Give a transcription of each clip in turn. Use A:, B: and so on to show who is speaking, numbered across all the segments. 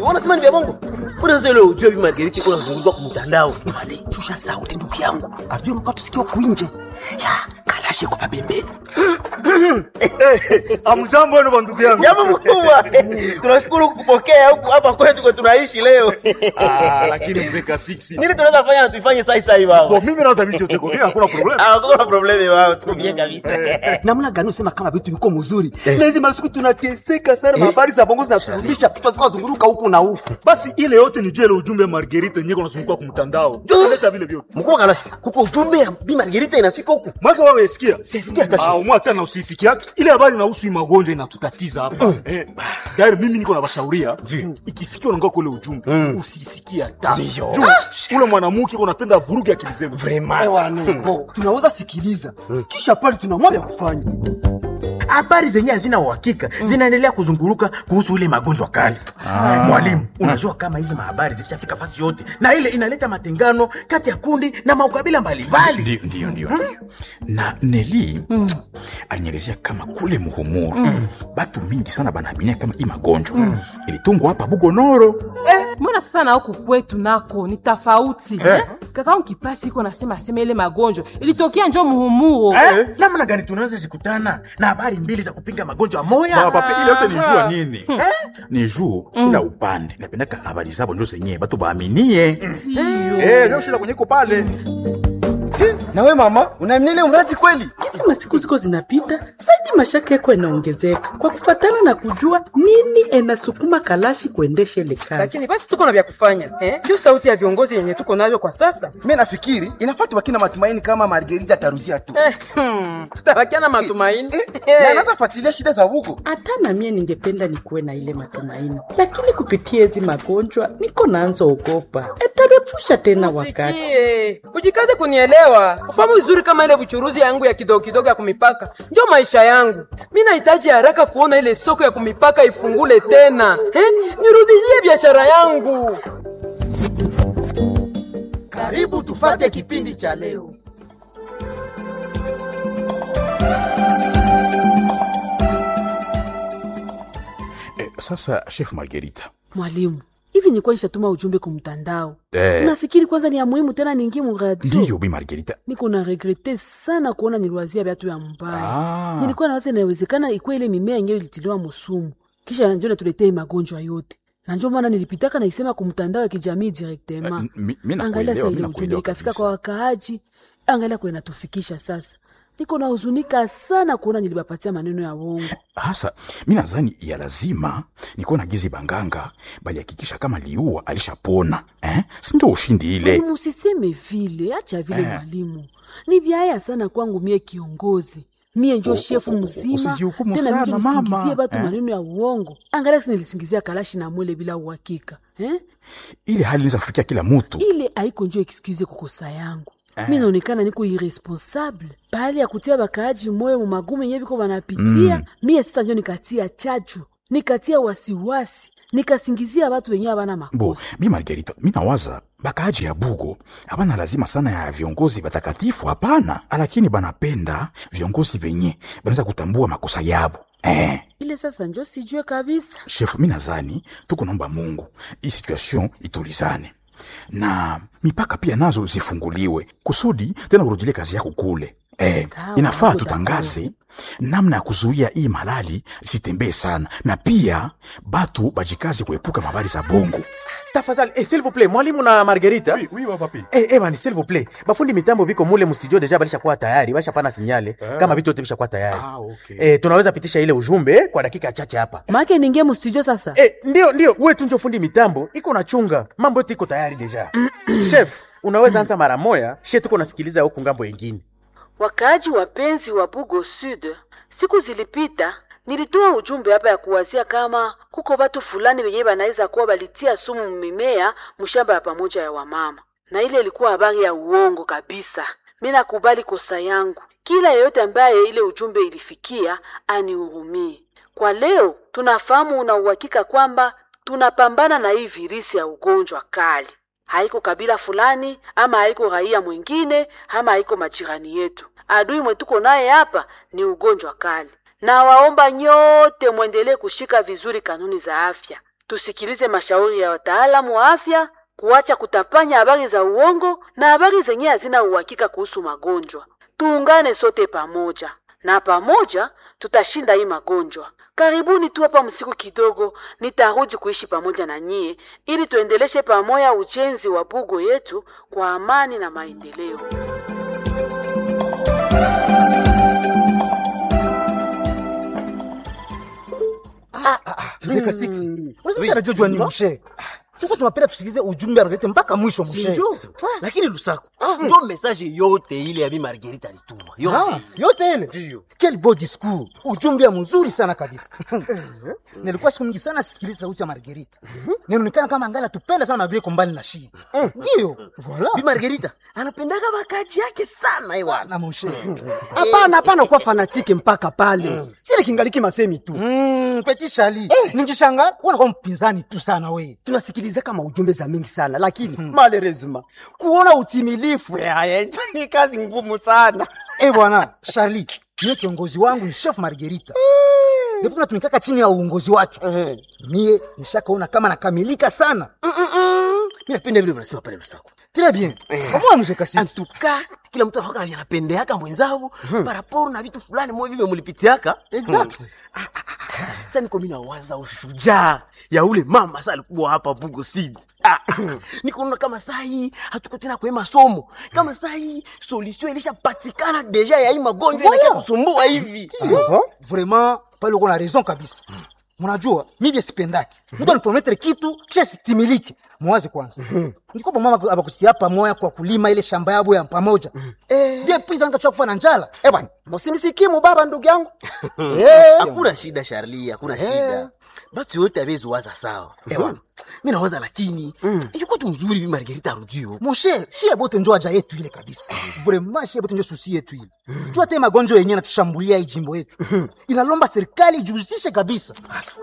A: Kalashi, wanasema ni vya bongo. Mbona sasa ile ujue Bi Margarita iko nazunguka kwa mtandao?
B: Imani, shusha sauti ndugu yangu. Ajue mkao tusikiwa kuinje. Ya, Kalashi kwa pembeni.
C: Amjambo wenu bandugu yangu.
A: Jambo mkubwa. Tunashukuru kukupokea huku hapa kwetu kwa tunaishi leo.
C: Ah, lakini mzee Kasiksi.
A: Nini tunaweza fanya na tuifanye sasa sasa hivi
C: Bo,
A: baba?
C: mimi naweza vitu yote kwa mimi hakuna problem.
A: Ah, kuna problemi wao, tuko bien kabisa.
B: Namna gani usema kama vitu viko mzuri? Na hizi masiku tunateseka sana, habari za bongo zinaturudisha kichwa zikawa zunguruka huku na huku.
C: Basi ile yote ni jele ujumbe Margarita yenyewe kunazunguka kwa mtandao. Ndio leta vile vyote.
A: Mkubwa Kalashi, kuko ujumbe ya Bi Margarita inafika huku.
C: Mwaka wewe sikia.
A: Sisikia hata
C: Ah, umwa tena usisikia yake. Ile habari inahusu hii magonjwa inatutatiza hapa. Eh, dairi mimi niko na bashauria. Ikifikia unaongea kule ujumbe, usisikie hata. Juu ule mwanamke uko unapenda vuruge akili zenu.
B: Bo, tunaweza sikiliza. Kisha pale tunamwambia kufanya.
D: habari zenye hazina uhakika zinaendelea kuzunguruka kuhusu ile magonjwa kali. Mwalimu, unajua kama hizi mahabari zishafika fasi yote, na ile inaleta matengano kati ya kundi na maukabila mbalimbali.
E: Ndio, ndio, ndio. ndio. na neli alinielezea kama kule muhumuru batu mingi sana banaaminia kama hii magonjwa ilitungwa hapa bugonoro
F: mbona sasa na huku kwetu nako ni tofauti eh? kakaangu kipasi iko nasema asema ile magonjwa ilitokea njo muhumuro
D: Eh, namna gani tunaweza zikutana na habari mbili za kupinga magonjwa moya?
E: pape ile yote ni juu ya nini ni juu kila upande napendaka habari zabo njo zenyewe batu baaminie Eh, njo shida kwenye iko pale
A: Na wewe mama, unaamini ile mradi kweli?
G: Kisi masiku ziko zinapita zaidi, mashaka yako yanaongezeka kwa kufatana na kujua nini enasukuma Kalashi kuendesha ile kazi.
H: lakini basi tuko na vya kufanya eh? juu sauti ya viongozi yenye tuko navyo kwa sasa
I: mi nafikiri inafaa tubaki na matumaini kama margerita ataruzia tu
H: eh, hmm, tutabakia na matumaini
I: Eh, na anaweza fuatilia shida za huko
G: Hata na mie ningependa nikuwe na ile matumaini, lakini kupitia hizi magonjwa niko naanza ogopa, etarefusha tena wakati.
H: Sikie, ujikaze kunielewa, ufahamu vizuri kama ile buchuruzi yangu ya kidogo kidogo ya kumipaka ndio maisha yangu. Mi nahitaji haraka kuona ile soko ya kumipaka ifungule tena eh? Nirudishie biashara yangu.
I: karibu tufate kipindi cha leo
E: eh, sasa chef margerita
F: mwalimu hivi nilikuwa nishatuma ujumbe ku mtandao
E: Eh.
F: unafikiri kwanza ni ya muhimu tena ningie mu radio
E: ndiyo bi margerita
F: niko na regrete sana kuona niliwazia vyatu ya mbaya
E: Ah.
F: nilikuwa nawaza inawezekana ikuwa ile mimea yenyewe ilitiliwa musumu kisha njo natuletee magonjwa yote na njo maana nilipitaka naisema ku mtandao ya kijamii directement
E: Eh, mi- mi nakuelewa,
F: angalia sa
E: mi
F: ile ujumbe
E: nakuelewa
F: ikafika
E: kabisa.
F: kwa wakaaji angalia kwa inatufikisha sasa niko na huzunika sana kuona nilibapatia maneno ya uongo
E: hasa mi nadhani ya lazima nikuwa na gizi banganga balihakikisha kama liua alishapona eh? sindo ushindi ile
F: mwalimu usiseme vile acha vile mwalimu ni vyaya sana kwangu mie kiongozi mie njo shefu mzima
E: usijihukumu
F: tena
E: sana,
F: mtu nisingizie
E: mama.
F: batu
E: Eh.
F: maneno ya uongo angalia kisi nilisingizia kalashi na mwele bila uhakika eh?
E: ile hali inaweza kufikia kila mutu
F: ile haiko njo excuse kukosa yangu mi naonekana niko irresponsable pahali ya kutia bakaaji moyo mu magumu yenye biko banapitia mie sasa njo nikatia chachu nikatia wasiwasi nikasingizia batu wenye abana
E: bo
F: makosa
E: bi margerita mi nawaza bakaaji ya bugo abana lazima sana ya viongozi batakatifu hapana lakini banapenda viongozi venye banaweza kutambua makosa yabo eh.
F: ile sasa njo sijue kabisa
E: shefu mi nazani tuko naomba mungu hii situation itulizane na mipaka pia nazo zifunguliwe kusudi tena urudilie kazi yako kule eh,
F: Sawa,
E: inafaa
F: niko
E: tutangaze namna ya kuzuia hii malali sitembee sana na pia batu bajikazi kuepuka mabari za bongo
D: Tafadhali, eh, s'il vous plaît, mwalimu na Margarita.
E: Oui, oui, papi.
D: Eh, eh, bani, s'il vous plaît. Bafundi mitambo biko mule mu studio deja balishakuwa tayari, bashapana sinyale kama vitu vyote vishakuwa tayari.
E: Ah, okay.
D: Eh, tunaweza pitisha ile ujumbe eh, kwa dakika chache hapa.
F: make ningie mustudio sasa
D: Eh, ndio ndio, wewe tu njo fundi mitambo, iko na chunga. Mambo yote iko tayari deja. Chef, unaweza anza mara moya, she tuko nasikiliza huku ngambo yengine.
G: Wakaaji wapenzi wa Bugo Sud, siku zilipita nilitoa ujumbe hapa ya kuwazia kama kuko watu fulani wenyewe banaweza kuwa balitia sumu mimea mshamba ya pamoja ya wamama, na ile ilikuwa habari ya uongo kabisa. Mi nakubali kosa yangu, kila yeyote ambaye ile ujumbe ilifikia anihurumie. Kwa leo tunafahamu una uhakika kwamba tunapambana na hii virisi ya ugonjwa kali haiko kabila fulani ama haiko raia mwingine ama haiko majirani yetu. Adui mwetuko naye hapa ni ugonjwa kali, na waomba nyote mwendelee kushika vizuri kanuni za afya. tusikilize mashauri ya wataalamu wa afya, kuacha kutapanya habari za uongo na habari zenye hazina uhakika kuhusu magonjwa. Tuungane sote pamoja, na pamoja tutashinda hii magonjwa. Karibuni tu hapa msiku kidogo, nitarudi kuishi pamoja na nyie ili tuendeleshe pamoja ujenzi wa bugo yetu kwa amani na maendeleo.
B: Zeka six. Unasema anajua ni mshe. Sasa tunapenda tusikilize ujumbe analete mpaka mwisho mshe.
A: Sinjo? Lakini Lusaku, ndio message yote ile ya Bi Margarita alituma.
B: Ah,
A: Yote.
B: yote ile.
A: Ndio.
B: Quel beau discours. Ujumbe mzuri sana kabisa. Nilikuwa siku nyingi sana sisikiliza sauti ya Margarita. Ninaonekana kama angali tupenda sana Margarita kombali na shi. Ndio. Voilà.
A: Bi Margarita anapendaga makaji yake sana ewana.
B: Na mshe.
J: hapana hapana kuwa fanatike mpaka pale sile kingaliki masemi tu
B: Mm, Petit Charlie. Ningishanga unakuwa mpinzani tu sana we.
J: tunasikiliza kama ujumbe za mingi sana lakini malerezima kuona utimilifu yaya ni kazi ngumu sana
B: Eh bwana, Charlie, mie kiongozi wangu ni chef Margarita. Ndipo tunatumikaka chini ya uongozi wake. Mie nishakaona kama nakamilika sana.
A: Mimi napenda vile unasema pale Lusaku.
B: Très bien. Kama mzee kasi.
A: Antuka kila mtu anakuwa anapendeaka mwenzao paraporo na vitu fulani mwe vile mulipitiaka.
B: Exact.
A: Sasa niko mimi nawaza ushujaa ya ule mama sasa alikuwa hapa Bugo Seed. Ah, niko kama saa hii hatuko tena kwa masomo. Kama saa hii solution ilishapatikana deja ya hii magonjwa
B: Voilà.
A: inakia kusumbua hivi.
B: Vraiment, pale uko na raison kabisa. Mnajua, mimi sipendaki. Mtu anipromettre kitu kisha sitimiliki. Mwaze kwanza. Ndiko mama abakusia pamoja kwa kulima ile shamba yabo ya pamoja. Eh, ndiye pisa nikachoka kufa na njala. Eh bwana,
J: msinisikie mubaba ndugu yangu
B: eh,
A: Hakuna shida Charlie, hakuna shida. Batu yote abezi waza sawa. Ewa. Mimi nawaza lakini yuko tu mzuri Bi Margarita arudio.
B: mon cher, shie bote njo aja yetu ile kabisa. Vraiment shie bote njo susi yetu ile. Jua te magonjwa yenyewe natushambulia hii jimbo yetu. Inalomba serikali ijihusishe kabisa.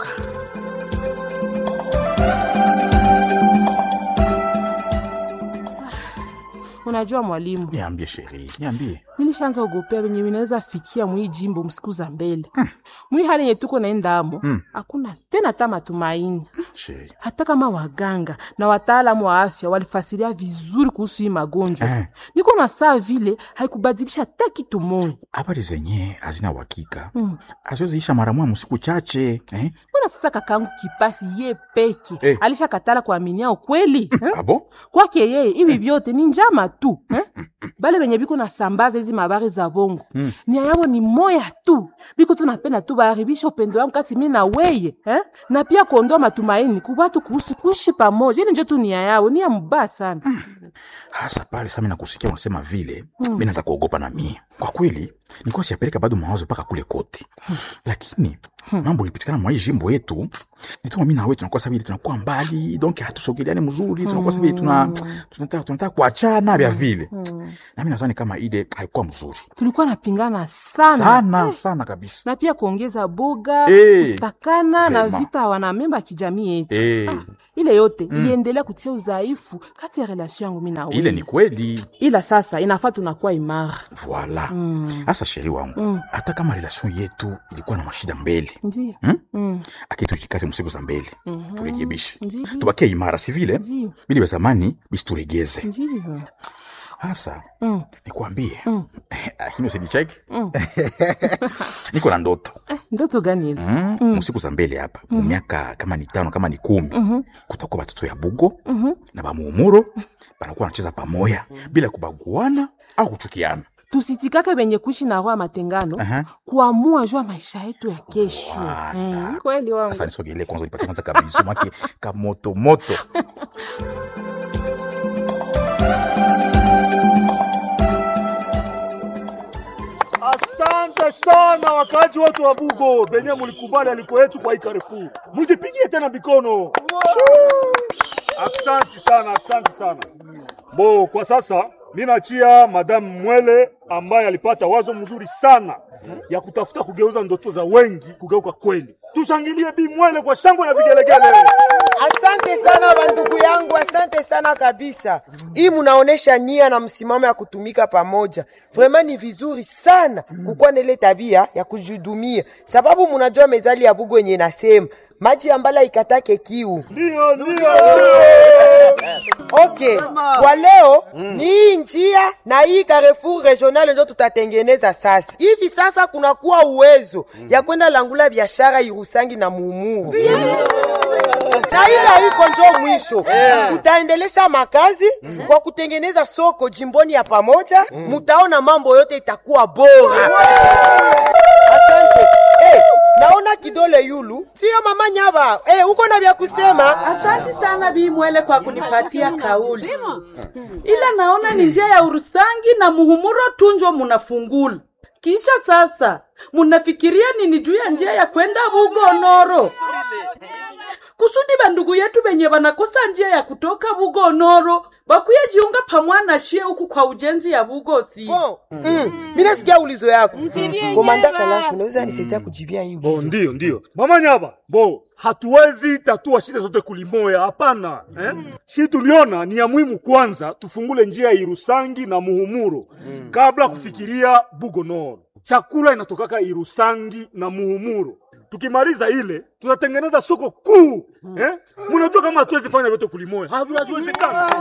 K: Unajua mwalimu,
E: Niambie sheri, niambie.
K: nilishaanza ogopea venye vinaweza fikia mwii jimbo msiku za mbele mwii hali yenye tuko naenda amo hakuna tena hata matumaini
E: Sheri.
K: hata kama waganga na wataalamu wa afya walifasiria vizuri kuhusu hii magonjwa
E: Eh.
K: niko na saa vile haikubadilisha hata kitu moja
E: Habari zenye hazina uhakika. Mm. Azoziisha mara moja msiku chache, eh?
K: mbona sasa kakangu kipasi ye peke
E: Eh.
K: alishakatala kuaminia ukweli eh?
E: Abo?
K: kwake yeye hivi vyote ni njama tu eh? bale benye biko nasambaza hizi mabari za bongo mm. nia yabo ni moya tu biko tunapenda tu baharibisha upendo yangu kati mi na weye eh? na pia kuondoa matumaini kubatu kuhusu kuishi pamoja ili njo tu nia yao nia mbaya sana
E: Hasa pale sasa mimi nakusikia unasema vile, mimi naanza kuogopa na mie. Kwa kweli, nilikuwa siyapeleka bado mawazo mpaka kule kote. Lakini mambo ilipitikana mwa hii jimbo yetu, nituma mimi na wewe tunakuwa sababu tunakuwa mbali, donc hatusogeleani mzuri, tunakuwa sababu tuna tunataka tunataka kuachana vya vile. Na mimi nadhani kama ile haikuwa mzuri.
K: tulikuwa napingana sana,
E: Sana sana kabisa.
K: na pia kuongeza boga
E: Eh.
K: kustakana na
E: Vraiment.
K: vita wanamemba ya kijamii yetu
E: Eh,
K: ile yote iliendelea kutia udhaifu kati ya relation yangu mi na wewe.
E: ile ni kweli.
K: ila sasa inafaa tunakuwa imara
E: Voila. Hasa sheri wangu, hata kama relation yetu ilikuwa na mashida mbele,
K: ndio
E: Hmm? Aki tujikaze msiku za mbele turekebishe,
K: Ndiyo.
E: tubakie imara, si vile
K: Ndiyo.
E: bili vya zamani bisituregeze.
K: ndio
E: Hasa nikwambie, lakini usinicheki, niko na ndoto
K: ndoto gani ile
E: Mm, msiku za mbele hapa mu miaka kama ni tano kama ni kumi kutakuwa batoto ya bugo na bamuumuro banakuwa wanacheza pamoya bila kubaguana au kuchukiana.
K: tusitikake benye kuishi na roho ya matengano
E: Aha.
K: kuamua juu ya maisha yetu ya kesho
E: Voilà.
K: Eh, kweli wangu
E: Sasa nisogelee kwanza, nipatie kwanza kabisu make kamoto moto.
C: Asante sana wakaji wote wa Bugo benye mulikubali aliko yetu kwa hii Carrefour. Mujipigie tena mikono. Asante sana, asante sana. Bo, kwa sasa mi nachia Madame Mwele ambaye alipata wazo mzuri sana ya kutafuta kugeuza ndoto za wengi kugeuka kweli. Tushangilie Bi Mwele kwa shangwe na vigelegele.
L: Asante sana bandugu yangu, asante sana kabisa. Hii munaonesha nia na msimamo ya kutumika pamoja. Vraiment ni vizuri sana kukuwa na ile tabia ya kujihudumia, sababu munajua mezali ya bugu yenye nasema maji ya mbala ikatake kiu.
C: Ndio, ndio.
L: Okay, kwa leo ni hii njia na hii Carrefour regional ndio tutatengeneza sasa. Hivi sasa kunakuwa uwezo ya kwenda langula biashara Irusangi na Muumuru na ile haiko njo mwisho tutaendelesha makazi kwa kutengeneza soko jimboni ya pamoja mutaona mambo yote itakuwa bora asante hey, naona kidole yulu sio mama nyava hey, uko na vya kusema
M: Asante sana Bi Mwele kwa kunipatia kauli, ila naona ni njia ya Urusangi na Muhumuro tunjo munafungula. Kisha sasa munafikiria nini juu ya njia ya kwenda Bugonoro kusudi bandugu yetu benye banakosa njia ya kutoka Bugonoro bakuye jiunga pamwana shie huku kwa ujenzi ya Bugosi.
L: mm, mi nasikia ulizo yako komanda kalashu unaweza nisaidia kujibia hii
C: Bo, ndio ndio mama nyaba bo hatuwezi tatua shida zote kulimoya hapana eh? shi tuliona ni ya muhimu kwanza tufungule njia ya irusangi na muhumuro kabla kufikiria bugonoro chakula inatokaka irusangi na muhumuro tukimaliza ile tutatengeneza soko kuu eh? munajua kama hatuwezi fanya vyote kulimoya Ha- haziwezekana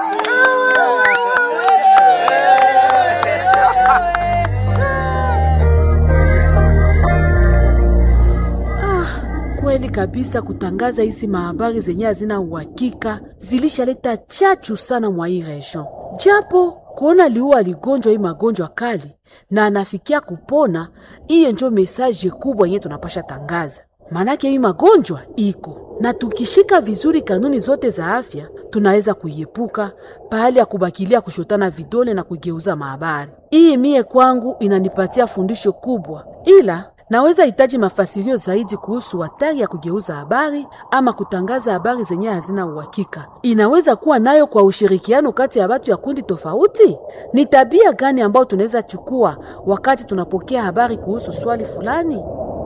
F: Kweli kabisa, kutangaza hizi mahabari zenye hazina uhakika zilishaleta chachu sana mwa hii region, japo kuona liua aligonjwa hii magonjwa kali na anafikia kupona, iye njo mesaje kubwa yenye tunapasha tangaza. Manake hii magonjwa iko na tukishika vizuri kanuni zote za afya tunaweza kuiepuka pahali ya kubakilia kushotana vidole na kugeuza mahabari. Hii mie kwangu inanipatia fundisho kubwa, ila naweza hitaji mafasirio zaidi kuhusu hatari ya kugeuza habari ama kutangaza habari zenye hazina uhakika. Inaweza kuwa nayo kwa ushirikiano kati ya watu ya kundi tofauti. Ni tabia gani ambayo tunaweza chukua wakati tunapokea habari kuhusu swali fulani?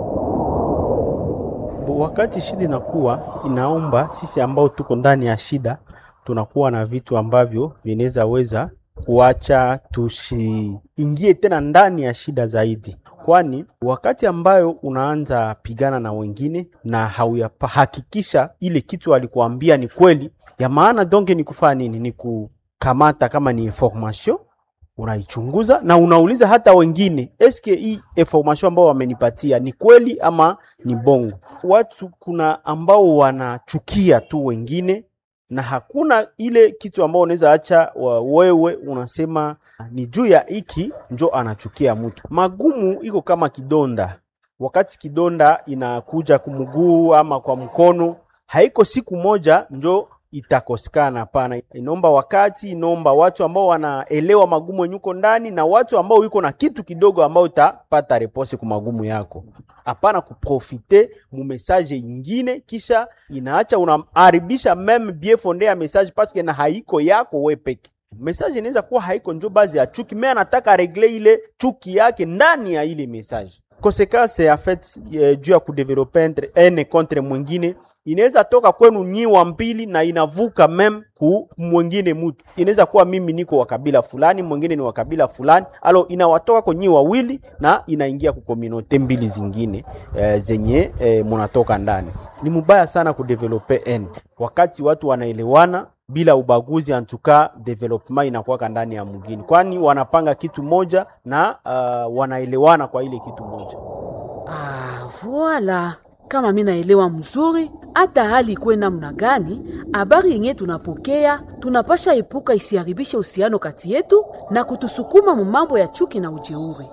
N: Bo, wakati shida inakuwa inaomba sisi ambao tuko ndani ya shida tunakuwa na vitu ambavyo vinaweza weza kuacha tusiingie tena ndani ya shida zaidi, kwani wakati ambayo unaanza pigana na wengine na hauyahakikisha ile kitu alikuambia ni kweli ya maana, donge ni kufanya nini? Ni kukamata kama ni information unaichunguza na unauliza hata wengine, eske hii information ambao wamenipatia ni kweli ama ni bongo? Watu kuna ambao wanachukia tu wengine na hakuna ile kitu ambao unaweza acha wa- wewe unasema ni juu ya hiki njo anachukia mtu. Magumu iko kama kidonda, wakati kidonda inakuja kumguu ama kwa mkono, haiko siku moja njo itakosekana. Hapana, inaomba wakati, inaomba watu ambao wanaelewa magumu yenye uko ndani na watu ambao iko na kitu kidogo ambao utapata repose ku magumu yako. Hapana kuprofite mu message ingine, kisha inaacha unaharibisha meme bien fonde ya message paske na haiko yako we peke message inaweza kuwa haiko njo bazi ya chuki, me anataka regle ile chuki yake ndani ya ile message. Konsekanse ya fait eh, juu ya kudevelope entre ene contre mwingine inaweza toka kwenu nyi wa mbili na inavuka mem ku mwingine mutu. Inaweza kuwa mimi niko wa kabila fulani, mwingine ni wa kabila fulani, alo inawatoka kwa nyi wawili na inaingia ku kominote mbili zingine eh, zenye eh, munatoka ndani. Ni mubaya sana kudevelope ene wakati watu wanaelewana bila ubaguzi, antuka development inakuwaka ndani ya mwingine, kwani wanapanga kitu moja na uh, wanaelewana kwa ile kitu moja.
F: Ah, voila. Kama mi naelewa mzuri, hata hali ikuwe namna gani, habari yenye tunapokea tunapasha epuka isiharibishe uhusiano kati yetu na kutusukuma mu mambo ya chuki na ujeuri.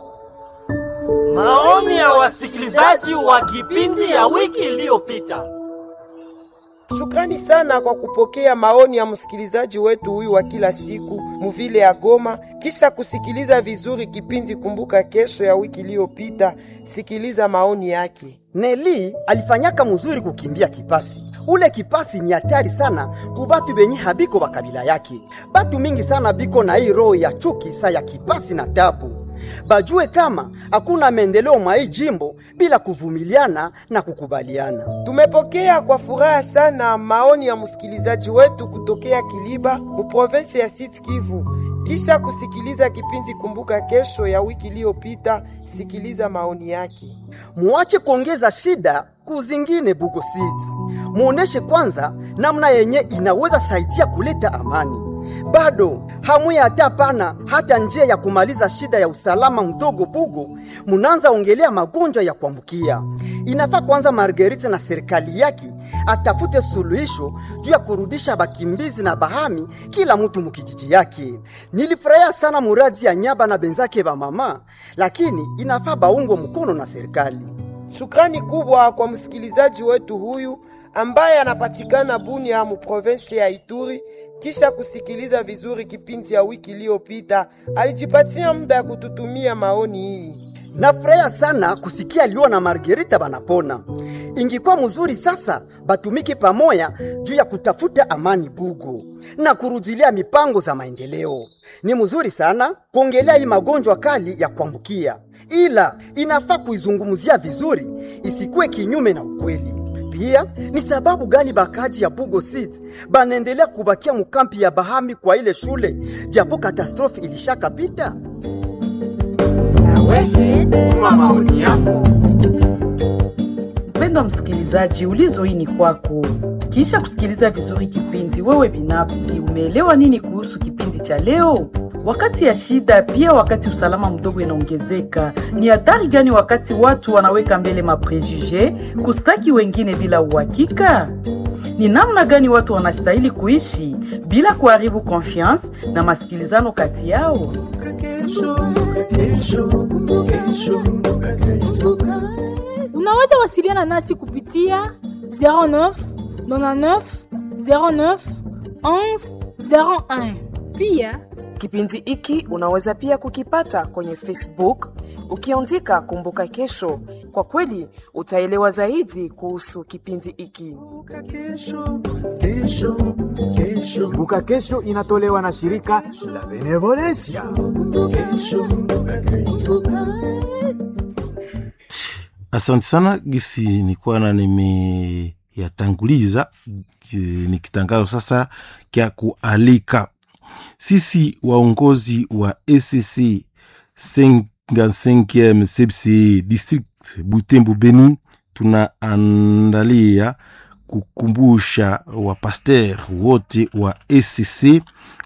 O: Maoni ya wasikilizaji wa kipindi ya wiki iliyopita.
L: Shukrani sana kwa kupokea maoni ya msikilizaji wetu huyu wa kila siku muvile ya Goma. Kisha kusikiliza vizuri kipindi Kumbuka Kesho ya wiki iliyopita, sikiliza maoni yake.
J: Neli alifanyaka mzuri kukimbia kipasi. Ule kipasi ni hatari sana kubatu benye habiko bakabila yake. Batu mingi sana biko na hii roho ya chuki sa ya kipasi na tabu. Bajue kama hakuna maendeleo mwa hii jimbo bila kuvumiliana na kukubaliana.
L: Tumepokea kwa furaha sana maoni ya msikilizaji wetu kutokea Kiliba mu province ya Sud Kivu. Kisha kusikiliza kipindi Kumbuka Kesho ya wiki iliyopita, sikiliza maoni yake.
J: Muache kuongeza shida kuzingine Bugo Seeds. Muoneshe kwanza namna yenye inaweza saidia kuleta amani. Bado hamuya hata pana hata njia ya kumaliza shida ya usalama mdogo Bugo, munaanza ongelea magonjwa ya kuambukia. Inafaa kwanza Marguerite na serikali yake atafute suluhisho juu ya kurudisha bakimbizi na bahami kila mtu mukijiji yake. Nilifurahia sana muradi ya nyaba na benzake ba mama, lakini inafaa baungwe mkono na serikali.
L: Shukrani kubwa kwa msikilizaji wetu huyu ambaye anapatikana Bunia mu province ya Ituri. Kisha kusikiliza vizuri kipindi ya wiki iliyopita, alijipatia muda ya kututumia maoni hii.
J: Nafurahia sana kusikia Lio na Margarita banapona. Ingikuwa mzuri sasa batumike pamoja juu ya kutafuta amani Bugo na kurudilia mipango za maendeleo. Ni mzuri sana kuongelea hii magonjwa kali ya kuambukia, ila inafaa kuizungumzia vizuri, isikuwe kinyume na ukweli. Pia ni sababu gani bakaji ya Bugo City banaendelea kubakia mukampi ya Bahami kwa ile shule japo katastrofi ilishakapita?
L: maoni yako.
M: Mpendwa msikilizaji, ulizo hii ni kwako. Kisha kusikiliza vizuri kipindi, wewe binafsi umeelewa nini kuhusu kipindi cha leo? Wakati ya shida, pia wakati usalama mdogo inaongezeka, ni hatari gani wakati watu wanaweka mbele maprejuge kustaki wengine bila uhakika? Ni namna gani watu wanastahili kuishi bila kuharibu confiance na masikilizano kati yao?
P: Unaweza wasiliana nasi kupitia 09 99 09 11 01.
Q: Pia kipindi hiki unaweza pia kukipata kwenye Facebook ukiandika Kumbuka Kesho. Kwa kweli utaelewa zaidi kuhusu kipindi hiki.
R: Kumbuka Kesho inatolewa na shirika la Benevolencia.
S: Asante sana gisi nikuwa na nimeyatanguliza ki- ni kitangazo sasa kya kualika sisi waongozi wa ECC 55e CPCE district Butembo Beni tunaandalia kukumbusha wapaster wote wa ECC eh,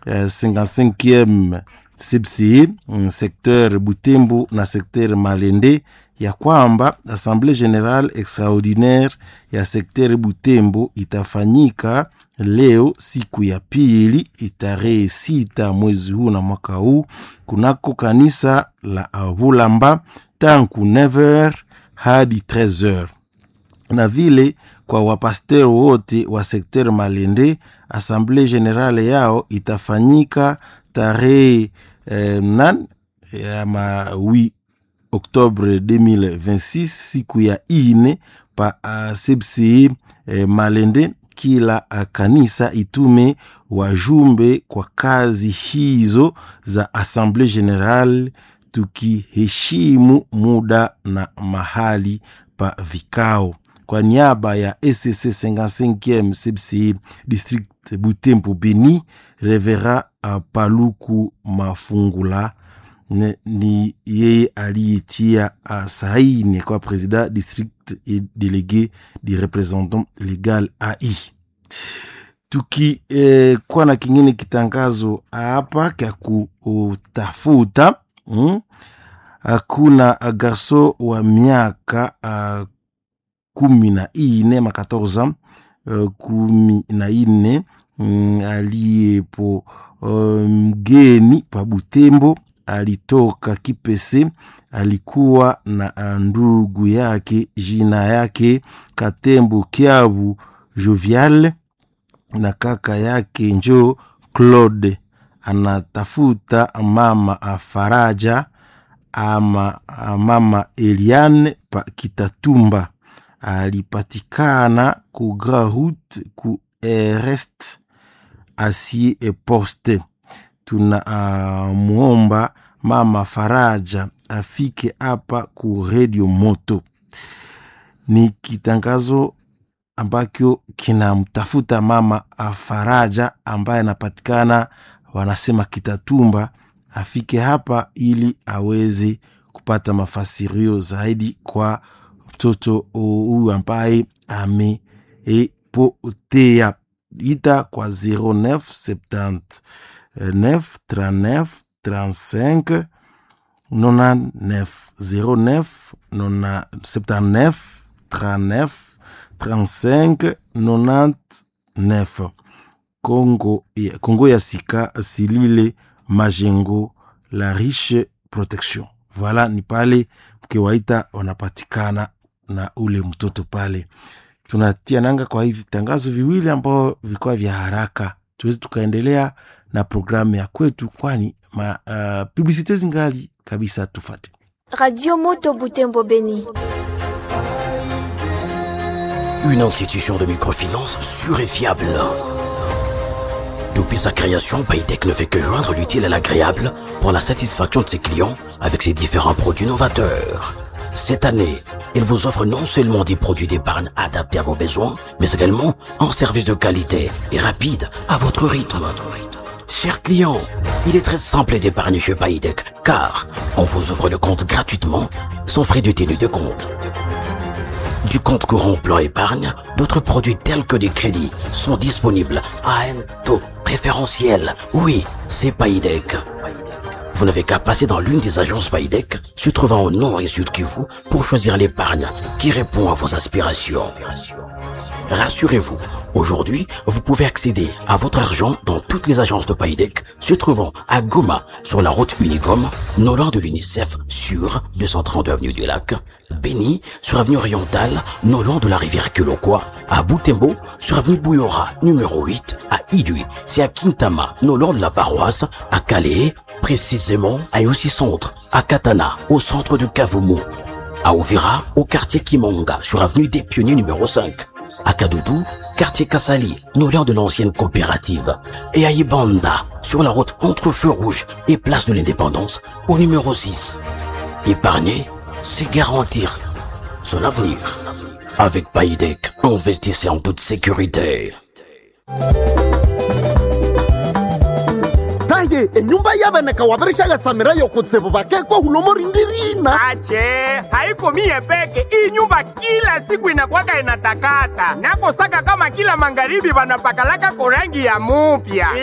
S: 55e CPCE mm, secteur Butembo na secteur Malende ya kwamba Assemblée Générale Extraordinaire ya sekteri Butembo itafanyika leo siku ya pili tarehe sita mwezi huu na mwaka huu kunako kanisa la Bulamba tangu 9h hadi 13h na vile kwa wapaster wote wa sekter Malende, Assemblée Générale yao itafanyika tarehe eh, nan ya ma 8 Oktobre 2026 siku ya ine pa uh, CPCE eh, Malende. Kila uh, kanisa itume wajumbe kwa kazi hizo za Assemblée Générale, tukiheshimu muda na mahali pa vikao. Kwa niaba ya ECC 55e CPCE district Butembo Beni, Revera uh, Paluku Mafungula ne, ni yeye aliyetia uh, saini kwa president district et délégué du représentant legal AI. Tuki eh, kuwa na kingine kitangazo hapa kya kutafuta mm? Hakuna garso wa miaka uh, kumi na ine ma 14 uh, kumi na ine mm, aliyepo uh, mgeni pa Butembo alitoka Kipese, alikuwa na ndugu yake jina yake Katembo Kiabu Jovial na kaka yake njo Claude. Anatafuta mama Faraja ama mama Eliane pa Kitatumba, alipatikana ku Grahut ku Erest asie e poste tuna uh, muomba mama Faraja afike hapa ku Radio Moto. Ni kitangazo ambacho kinamtafuta mama Faraja ambaye anapatikana wanasema Kitatumba, afike hapa ili aweze kupata mafasirio zaidi kwa mtoto huyu ambaye amepotea. Ita kwa 0970 9 39 35 99 09 79 39 35 99 Congo ya, Congo ya Sika Silile Majengo la Riche Protection. Voilà, ni pale mkiwaita wanapatikana na ule mtoto pale. Tunatia nanga kwa hivi tangazo viwili ambao vilikuwa vya haraka, tuwezi tukaendelea na programu ya kwetu, kwani ma, uh, publicite zingali kabisa. Tufate
T: Radio Moto Butembo Beni.
U: Une institution de microfinance sûre et fiable. Depuis sa création, Paytech ne fait que joindre l'utile à l'agréable pour la satisfaction de ses clients avec ses différents produits novateurs. Cette année, il vous offre non seulement des produits d'épargne adaptés à vos besoins, mais également un service de qualité et rapide à votre rythme. Chers clients, il est très simple d'épargner chez Paytech car on vous ouvre le compte gratuitement sans frais de tenue de compte. Du compte courant plan épargne, d'autres produits tels que des crédits sont disponibles à un taux préférentiel. Oui, c'est Paydeck. Vous n'avez qu'à passer dans l'une des agences Paydeck, se trouvant au nord et sud Kivu, pour choisir l'épargne qui répond à vos aspirations. Rassurez-vous, aujourd'hui, vous pouvez accéder à votre argent dans toutes les agences de Paydeck, se trouvant à Goma, sur la route Unigom, non loin de l'UNICEF, sur 232 avenue du Lac, Béni, sur avenue Orientale, non loin de la rivière Kilokwa, à Boutembo, sur avenue Bouyora, numéro 8, à Idui, c'est à Kintama, non loin de la paroisse, à Calais, précisément à Yossi Centre, à Katana, au centre de Kavumu, à Ouvira, au quartier Kimonga, sur avenue des Pionniers numéro 5, à Kadoudou, quartier Kassali, non loin de l'ancienne coopérative, et à Ibanda, sur la route entre Feu Rouge et Place de l'Indépendance, au numéro 6. Épargner, c'est garantir son avenir. Avec Paydeck, investissez en toute sécurité.
V: taye enyumba yaveneka wavirishagatsamira yokutsivu vakekwa hulomorindirina
W: ache haiko mie peke hii nyumba kila siku inakwaka inatakata nakosaka kama kila magharibi vanapakalaka korangi ya mupya